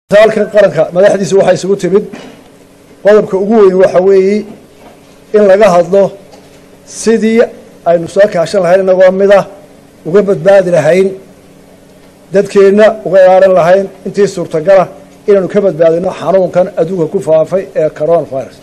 halkan qaranka madaxdiisa waxaa isugu timid qodobka ugu weyn waxa weeye in laga hadlo sidii aynu soo kaashan lahayn inagoo mida uga badbaadi lahayn dadkeenna uga ilaalin lahayn intii suurtagala inaynu ka badbaadino xanuunkan adduunka ku faafay ee corona virus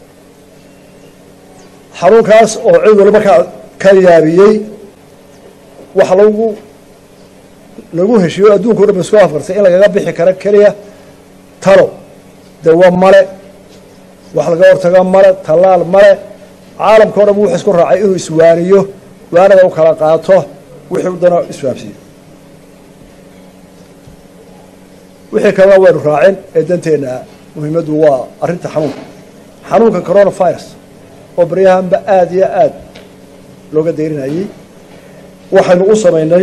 xanuunkaas oo cid walba ka ka yaabiyey waxa lagu lagu heshiiyo adduunka o dhan ba isku afkartay in lagaga bixi karo keliya talo dawo male wax laga hortago male tallaal male caalamka o dhan wuxuu isku raacay inuu iswaaniyo waanada u kala qaato wixii u dana isfahamsiiyo wixii kalena waynu raacin ee danteenna muhiimaddu waa arrinta xanuunka xanuunka corona virus oo baryahanba aada iyo aada looga dayrinayey waxaynu u samaynay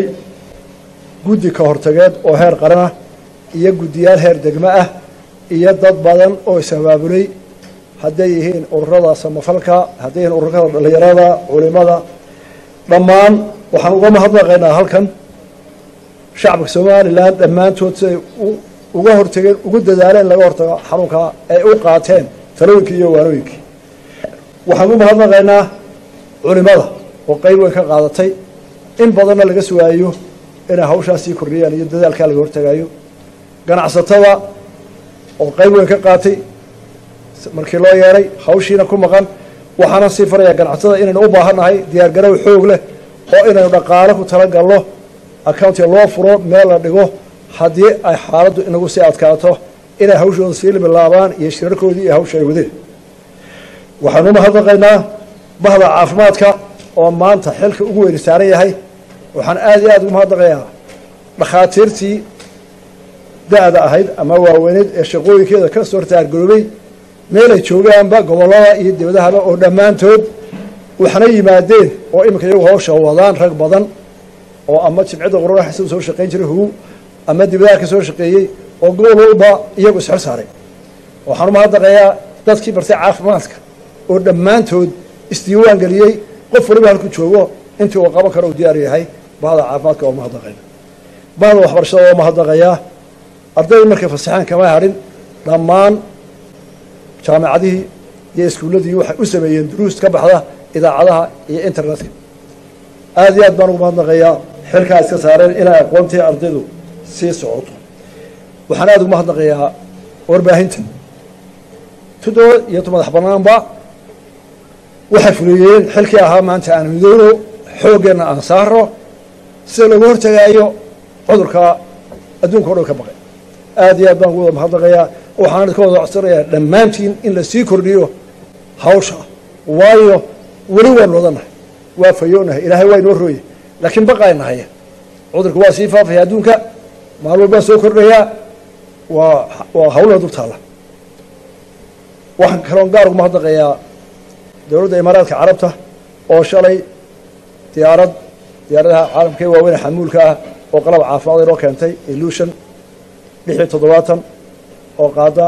guddi ka hortageed oo heer qaranah iyo guddiyaal heer degmo ah iyo dad badan oo is-abaabulay hadday yihiin ururada samafalka hadday yihiin ururada dhallinyarada culimada dhammaan waxaan uga mahadnaqaynaa halkan shacabka somalilan dhammaantood siday uga hortageen ugu dadaaleen laga hortago xanuunkaa ay u qaateen talooyinkii iyo waanooyinkii waxaan u mahadnaqaynaa culimada oo qeyb weyn ka qaadatay in badanna laga sugaayo inay hawshaas sii kordhiyaan iyo dadaalkaa laga hortagaayo ganacsatada oo qeyb weyn ka qaatay markii loo yeedhay hawshiina ku maqan waxaana sii farayaa ganacsatada inaynu u baahannahay diyaargarow xoog leh oo inaynu dhaqaale ku talagalno accountiga loo furo meel la dhigo haddii ay xaaladdu inagu sii adkaato inay hawshooda sii bilaabaan iyo shirarkoodii iyo hawsha ay wadeen waxaanu umahadnaqaynaa bahda caafimaadka oo maanta xilka ugu weyni saaran yahay waxaan aada iyo aada ugu mahadnaqayaa dhakhaatiirtii da-da ahayd ama waaweyneed ee shaqooyinkeeda ka soo taargaroobay meelay joogaanba gobollada iyo dibadahaba oo dhammaantood waxna yimaadeen oo iminka iyagu hawsha wadaan rag badan oo ama jimcida qurana xasan soo shaqayn jiray hugu ama dibadaha ka soo shaqeeyey oo gobol walba iyagu isxor saaray waxaan umahadnaqayaa dadkii bartay caafimaadka oo dhammaantood isdiiwaan geliyey qof waliba halku joogo intii uu qaban karo uu diyaar yahay bahda caafimaadka oo mahadnaqayna bahda waxbarashada oo mahadnaqayaa ardayda markay fasaxeen kama hadhin dhammaan jaamacadihii iyo iskuulladii waxay u sameeyeen duruus ka baxda idaacadaha iyo internetka aada iyo aad baan ugu mahadnaqayaa xilkaa iska saareen inay aqoontii ardaydu sii socoto waxaan aada ugu mahadnaqayaa warbaahinta tudoo iyo tu madax banaanba waxay fuliyeen xilkii ahaa maanta aan midoono xooggeenna aan saaro sida lagu hortagaayo cudurka adduunka o dhan ka baqay aada iyo aad baan ugu wada mahadnaqayaa waxaan ka wada codsanayaa dhammaantiin in lasii kordhiyo hawsha waayo weli waanu wadanahay waa fayoonahay ilaahay waa inoo rooye laakiin baqaynahay cudurka waa sii faafaya adduunka maal walbaa soo kordhayaa waa waa hawlaa dul taalla waxaan kaloon gaar ugu mahadnaqayaa dowladda imaaraadka carabta oo shalay diyaarad diyaaradaha caalamka ee waaweyne xamuulka ah oo qalab caafimaad inoo keentay ilution lix iyo toddobaatan oo qaada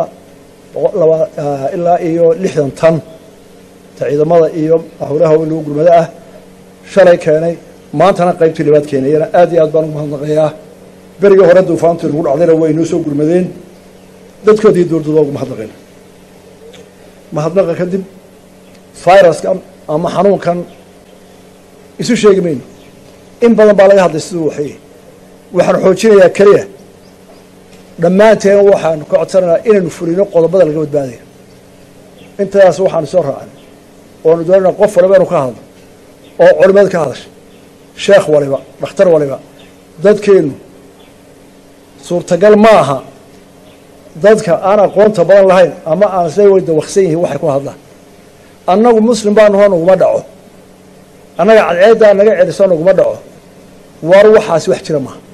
ilaa iyo lixdan tan ta ciidamada iyo howlaha in lagu gurmado ah shalay keenay maantana qaybtii labaad keenayana aad iyo aad baan ugu mahadnaqayaa berigii hore duufaantii lagu dhacdayna way inoo soo gurmadeen dadkoodii dowladooda ugu mahadnaqayna mahadnaqa kadib viruskan ama xanuunkan isu sheegi mayno in badan baa laga hadlay siduu waxay waxaan xoojinayaa keliya dhammaanteen waxaanu ka codsanaynaa inaynu fulino qodobada laga badbaadaya intaas waxaanu soo raacnay oanu doonayna qof waliba inu ka hadlo oo culimada ka hadashay sheekh waliba dhakhtar waliba dadkeenu suurtagal ma aha dadka aan aqoonta badan lahayn ama aan isla way dawaqsan yihiin waxay ku hadlaan annagu muslim baanu hoo naguma dhaco annaga cadceeddaa naga celiso naguma dhaco war waxaasi wax jira maaha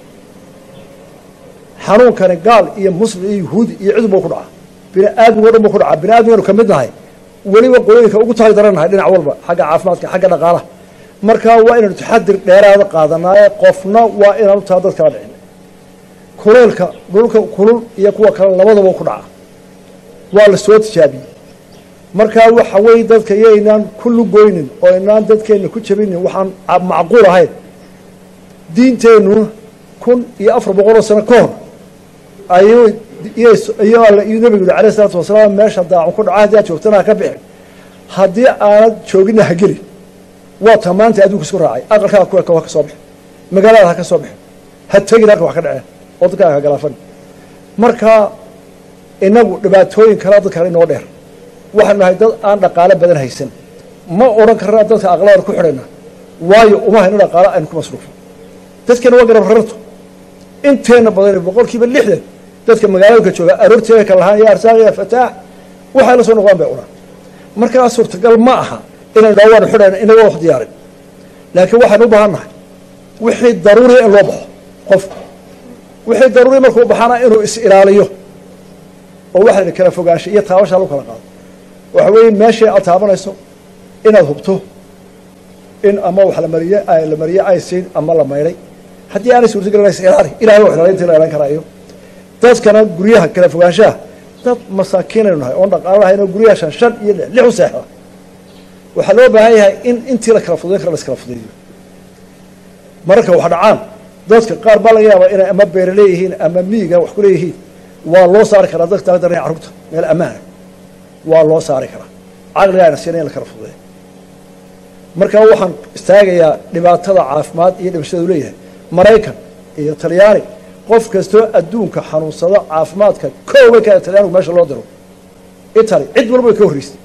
xanuunkani gaal iyo muslim iyo yahuudi iyo cid buu ku dhacaa bini aadmigo dhan buu ku dhacaa bini aadmiganu ka mid nahay weliba qolooyinka ugu tali darannahay dhinac walba xagga caafimaadka xagga dhaqaalaha markaa waa inaynu taxadir dheeraada qaadanaaye qofna waa inaanu taa dad kala dhicin kuleelka dhulka kulul iyo kuwa kale labadaba ku dhaca waa la soo tijaabiyey markaa waxa weeye dadka yaynaan ku lugoynin oo inaan dadkeenna ku jabinin waxaan macquul ahayn diinteennu kun iyo afar boqoloo sano ka hor ayuu iyo alla iyo nabigu yuri alayh isalaatu wasalaam meesha daacun ku dhaca haddii aad joogtana ha ka bixin haddii aanad joogina ha gelin waa ta maanta adduunka isku raacay aqalkaaga ku eka ha ka soo bixin magaalada ha ka soo bixin ha tegin halka wax ka dhaceen oo dadkaaga ha galaafan marka inagu dhibaatooyin kalea dadkaan inoo dheer waxaanu nahay dad aan dhaqaalo badan haysan ma odhan karna dadka aqladan ku xidhayna waayo uma hayno dhaqaalo aynu ku masruufo dadkana waa garab rarto inteena badan boqol kiiba lixdan dadka magaalooyinka jooga aroorteeda ka lahaan ya arsaaq ya fataax waxay la soo noqdaan bay cunaan markaa suurtagal ma aha inaynu dhaa waanu xidhayna inagoo wax diyaarin laakiin waxaynu u baahan nahay wixii daruuriya in loo baxo qofku wixii daruuriya markuu baxana inuu is ilaaliyo oo waxa la kala fogaanshay iyo taabashaa lagu kala qaado waxa weeye meeshii aad taabanayso inaad hubto in ama wax la mariye la mariye aysiin ama la maydhay haddii aanay suurtagelin is ilaali ilahay wax ilaalinta la ilan karaayo dadkana guryaha kala fogaanshaha dad masaakiinaynu nahay oon dhaqaalo lahayn oo guryaha shan shan iyo lix lix u seexda waxaa loo baahan yahay in intii la kala fudayn kara la iskala fudaydiyo mararka wax dhacaan dadka qaar baa laga yaabaa inay ama beere leeyihiin ama miyiga wax ku leeyihiin waa loo saari karaa dadka taga darnaya carruurta meel ammaana waa loo saari karaa caqliga ayna siina in la kala fududeeyo marka waxaan istaagayaa dhibaatada caafimaad iyo dhimashada u leeyahay maraykan iyo talyaani qof kastoo adduunka xanuunsado caafimaadka koobay ka talyaanigu meesha loo diro italy cid walba way ka horreysay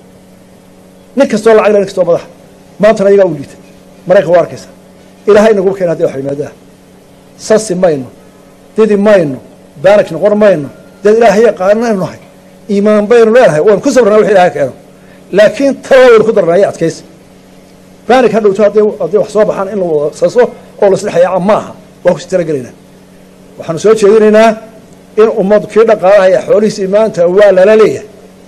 nin kastoo lacag le nin kastoo madaxa maantana iyagaa u liitay maraykan waa arkaysa ilaahay inagu keena hadday wax yimaadaha sasi mayno didi mayno baarak noqon mayno dad ilaahay yaqaanaynu nahay iimaan baynu leenahay waynu ku sabrnaa wix ilahay keeno laakiin tala waynu ku darnaya adkaysi baarik ha dhowto hadday hadday wax soo baxaan in la wada saso oo la islexayaaca maaha waa kusi talagelaynaa waxaanu soo jeedinaynaa in ummadu kii dhaqaalahaya xoolihiisii maanta waa lala leeyahay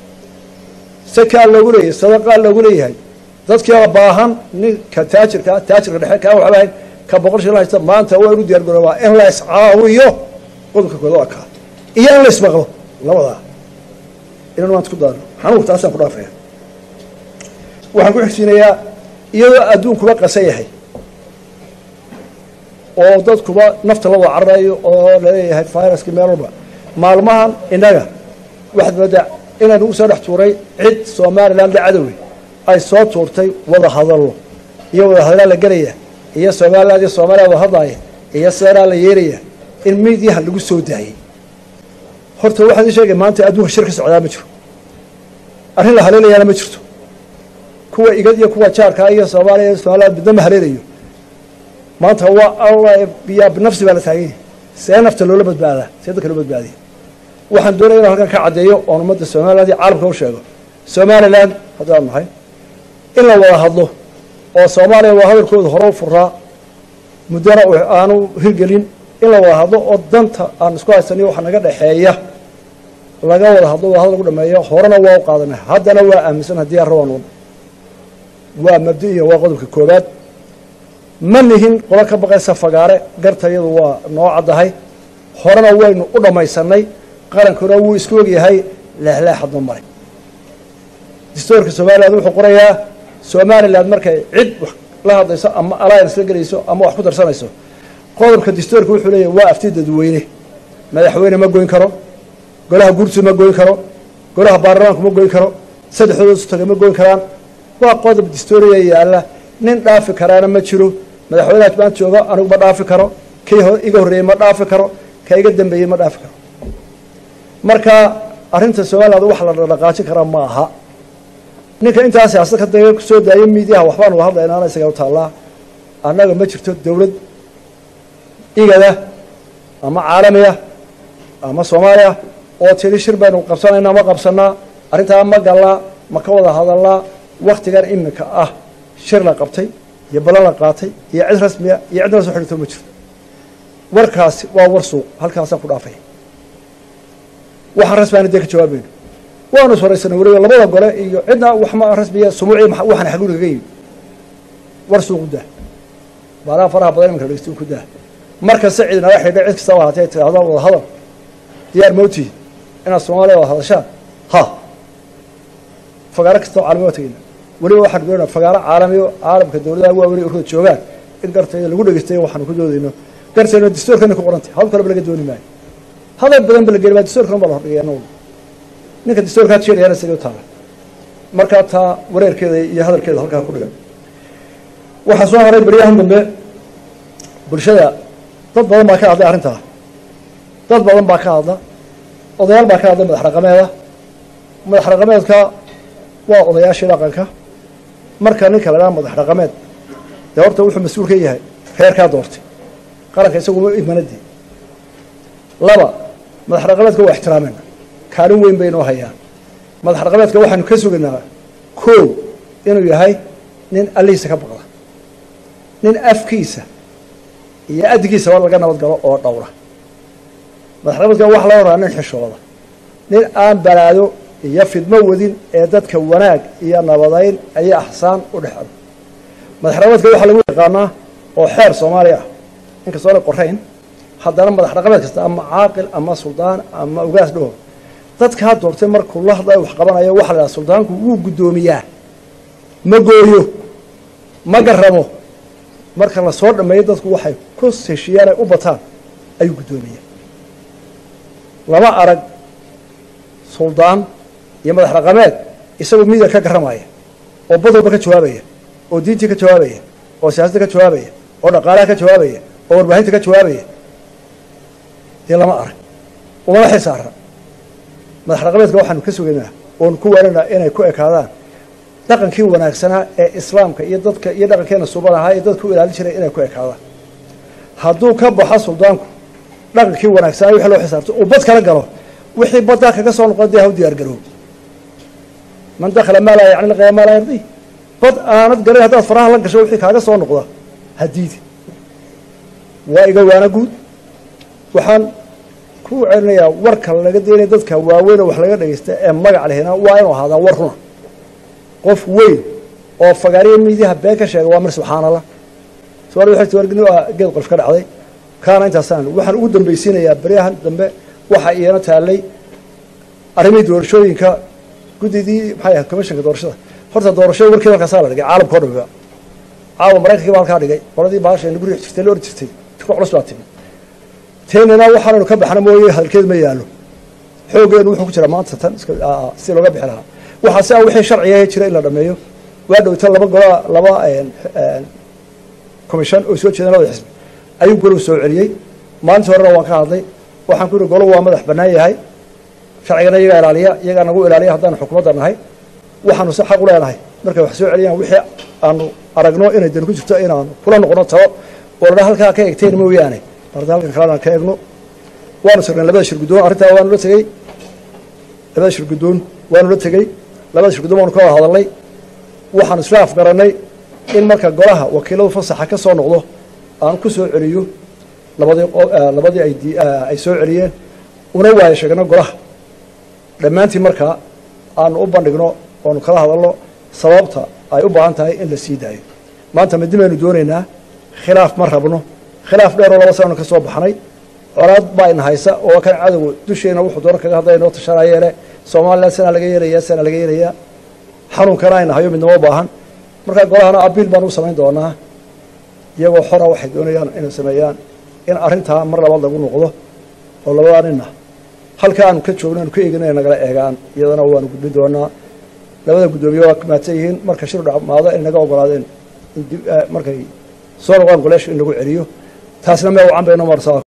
sakaa loogu leeyahay sadaqaa loogu leeyahay dadkiiba baahan ninka taajirka taajirka dhexe kaa waxba hayn ka boqol shil haysta maanta waa inu diyaar garoobaa in la iscaawiyo qodobka kooda waa kaa iyo in la ismaqlo labadaa inaan maanta ku daano xanuunku taasaan ku dhaafaya waxaan ku xigsiinayaa iyadoo adduunkuba qasan yahay oo dadkuba nafta la wada cararayo oo laleeyahay viruski meel walba maalmahan innaga waxaad moodaa inaan ugu soo dhex tuuray cid somalilan la cadowey ay soo tuurtay wada hadallo iyo wada hadallaa la gelaya iyo somaliland iyo soomaliya wada hadlaaya iyo seeraa la yeelaya in miidyaha lagu soo daayey horta waxaan ii sheegay maanta adduunka shir ka socdaa ma jiro arrin la haleelayaana ma jirto kuwa igad iyo kuwa jaarkaa iyo soomaaliya iyo somaliland midna ma haleelayo maanta waa alla biyaa binafsi baa la taagan yahay see nafta loola badbaadaa see dadka loo badbaadiya waxaan doonaya inaan halkan ka caddeeyo oon ummadda somaliland iyo caalamka u sheego somaliland haddaan nahay in la wada hadlo oo soomaaliya waa hadalkooda hore u furaa muddana aanu hirgelin in la wada hadlo oo danta aan isku haysaniyo waxa naga dhexeeya laga wada hadlo wada hadal lagu dhameeyo horena waa u qaadanay haddana waa aaminsan haddii aan rabaan wadno waa mabdi-iyo waa qodobka koobaad ma nihin qolo ka baqaysa fagaare garta iyadu waa noo caddahay horena waynu u dhammaysanay qarankuna wuu isku ogyahay leexleexadma maray dastoorka somaliland wuxuu qorayaa somaliland markay cid wax la hadlayso ama alliance la gelayso ama wax ku darsanayso qodobka dastoorka wuxuu leeyahy waa afti dadweyne madaxweyne ma goyn karo golaha guurtu ma goyn karo golaha baarlamaanku ma goyn karo saddexdooda sutaga ma goyn karaan waa qodob dastooriya yaalla nin dhaafi karaana ma jiro madaxweyneha maanta jooga anigu ma dhaafi karo kii iga horreeyey ma dhaafi karo ka iga dambeeyey ma dhaafi karo marka arrinta somaliland wax la dhaqaajin karaa ma aha ninka intaa siyaasad ka daga kusoo daaya miidiyaha waxbaan wada hadlaynaana isaga u taallaa annaga ma jirto dowlad igada ama caalamiya ama soomaaliya oo tiri shir baynu qabsanaynaa ma qabsanaa arrintaa ma gallaa ma ka wada hadalnaa waktigan iminka ah shir la qabtay iyo balan la qaatay iyo cid rasmiya iyo cidna la soo xidhito ma jirto warkaasi waa war suuq halkaasaan ku dhaafaya waxaan rasmiana dee ka jawaabayno waanu iswaraysanay weliba labada gole iyo cidna waxma rasmiya sumuuci waxaan xagurigaga yimi war suuq u dah baalaha faraha badan iminka dhegeysti ku dah markasta cid naga xidha cid kastaba haatee tidhaahdo wada hadal diyaar mawtihi inaad soomaaliya wada hadashaan ha fagaaro kastao caalami waa tegeyna weliba waxaan doonaa fagaaro caalamiyo caalamka dowladaha waa weli urada joogaan in gartayda lagu dhegeystayo waxaanu ku doodayno gartayna dastoorkana ku qorantay hawl kaleba laga dooni maayo hadal badan ba la geli baa dastuurkan baa la hordhigay anagu ninka dastuurkaa jeedayana sidii u taala markaa taa wareerkeeda iyo hadalkeeda halkaa ku dhigan waxaa soo haray beryahan dambe bulshada dad badan baa ka hadlay arrintaa dad badan baa ka hadla odayaal baa ka hadlay madax raqameeda madax raqameedka waa odayaashii dhaqanka marka ninka la dhaha madax raqameed dee horta wuxuu mas-uul ka yahay reerkaa doortay qaranka isaguma imanadii laba madax raqameedka waa ixtiraameyna kaalin weyn bay inoo hayaan madax raqameedka waxaanu ka sugaynaa koow inuu yahay nin allihiisa ka baqda nin afkiisa iyo addigiisaba laga nabad galo oo dhowra madax raqameedka waxa laga horaa nin xishooda nin aan balaado iyo fidmo wadin ee dadka wanaag iyo nabadayn iyo axsaan u dhexdo madax raqameedka waxaa lagu yaqaanaa oo xeer soomaaliya ah inkastoo ana qorayn haddana madax raqameed kasta ama caaqil ama suldaan ama ugaas dhaho dadkaa doortay markuu la hadlayo wax qabanayo waxa la dhaha suldaanku wuu guddoomiyaa ma gooyo ma garamo marka la soo dhameeyo dadku waxay ku heshiiyaan ay u bataan ayuu guddoomiyaa lama arag suldaan iyo madax raqameed isagoo midiga ka garamaya oo badalba ka jawaabaya oo diintii ka jawaabaya oo siyaasadda ka jawaabaya oo dhaqaalaha ka jawaabaya oo warbaahinta ka jawaabaya dee lama arag umana xisaara madax raqameedka waxaanu ka sugaynaa oonu ku waaninaa inay ku ekaadaan dhaqankii wanaagsanaa ee islaamka iyo dadka iyo dhaqankeena suban ahaa ee dadka u ilaalin jiray inay ku ekaadaan hadduu ka baxo suldaanku dhaqankii wanaagsanaa wixii loo xisaabto uu bad kala galo wixii baddaa kaga soo noqon dee ha u diyaar garoob man dakhala maa laa yacni laqaya maa laa yardi bad aanad garan haddaad faraha la gasho wixii kaaga soo noqda hadiidi waa iga waana guud waxaan ku celinayaa warka laga daynaya dadka waaweyn oo wax laga dhagaysta ee magac lehina waa inuu ahaadaa war runa qof weyn oo fagaariya miidiyaha been ka sheega waa mar subxaan allah suaal waxay ti wargni waa geed qof ka dhacday kaana intaasaan waxaan ugu dambaysiinayaa beryahan dambe waxaa iyana taallay arrimihii doorashooyinka guddidii maxay ahayd commissionka doorashada horta doorashada warkii halkaasaa la dhigay caalamka o dhamiba caawa maraykankii baa halkaa dhigay qoladii baasha nagu riix jirtay la ordi jirtay ku culus baa timi teenana waxaanaynu ka baxna mooye hadalkeed ma yaallo xooggeenu wuxuu ku jiraa maanta tan si looga bixi lahaa waxaa si a wixii sharciga jira in la dhameeyo waa dhowta laba gola laba commission oo soo jeedan labada xisbi ayuu golow soo celiyey maalintii horena waan ka hadlay waxaan ku yihi golow waa madax bannaan yahay sharcigana iyagaa ilaaliya iyagaa nagu ilaaliya haddaanu xukuumadda nahay waxaanu si xaq u leenahay markay wax soo celiyaan wixii aanu aragno inay dan ku jirto inaanu kula noqono talo oo ladha halkaa ka egteen mooyaane marda halkan kalena ka egno waanu tagnay labada shir guddoon arrintaa waanu la tegey labada shir guddoon waanu la tegey labada shir guddoon waanu ka wada hadalnay waxaanu isla afgarannay in marka golaha wakiiladu fasaxa ka soo noqdo aan ku soo celiyo labadii labadii ay ay soo celiyeen una waayo sheegno golaha dhammaantii markaa aanu u bandhigno oonu kala hadalno sababta ay u baahan tahay in la sii daayo maanta midi baynu doonaynaa khilaaf ma rabno khilaaf dheeroo laba sananu ka soo baxnay colaad baa ina haysa oo kan cadowga dusheena wuxuu doona kaga hadlaya inoo tashanayeele somalilan sana laga yeelayaa sana laga yeelayaa xanuunkana ayna hayo midnamo baahan markaa golahana abiil baan u samayn doonaa iyagoo xora waxay doonayaan inay sameeyaan in arrintaa mar labaad lagu noqdo oo labadaa nina halka aanu ka joogno aanu ka eegin inay nagala eegaan iyadana waanu gudbin doonaa labada guddoomiye waa mahadsan yihiin marka shir dhamaado inay naga ogolaadeen in markay soo noqdaan goleesha in lagu celiyo taasna mee wacan bayno marsaa